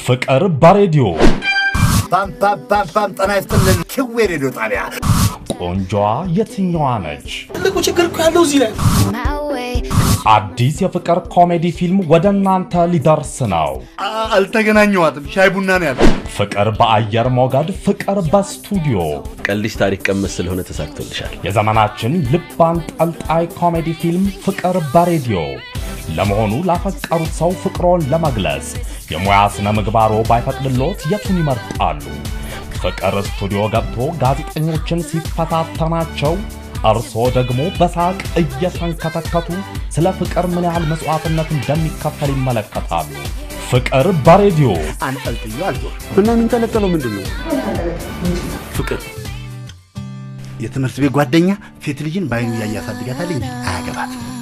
ፍቅር በሬዲዮ ፓም ፓም ፓም ፓም ጤና ይስጥልን። ክዌ ሬዲዮ ጣቢያ ቆንጆዋ የትኛዋ ነች? ትልቁ ችግር እኮ ያለው እዚህ ላይ ነው። አዲስ የፍቅር ኮሜዲ ፊልም ወደ እናንተ ሊደርስ ነው። አልተገናኘዋትም። ሻይ ቡና ነው ያለ። ፍቅር በአየር ሞገድ፣ ፍቅር በስቱዲዮ ቀልሽ ታሪክ ቀመስ ስለሆነ ተሳክቶልሻል። የዘመናችን ልብ አንጠልጣይ ኮሜዲ ፊልም ፍቅር በሬዲዮ። ለመሆኑ ላፈቀሩት ሰው ፍቅሮን ለመግለጽ የሙያ ስነ ምግባሮ ባይፈቅድሎት የቱን ይመርጣሉ? ፍቅር ስቱዲዮ ገብቶ ጋዜጠኞችን ሲፈታተናቸው እርስዎ ደግሞ በሳቅ እየተንከተከቱ ስለ ፍቅር ምን ያህል መስዋዕትነት እንደሚከፈል ይመለከታሉ። ፍቅር በሬዲዮ አንጠልጥዮ አልዞር እና የሚንጠለጠለው ምንድን ነው? ፍቅር የትምህርት ቤት ጓደኛ ሴት ልጅን በአይኑ እያየ ያሳድጋታል እንጂ አያገባትም።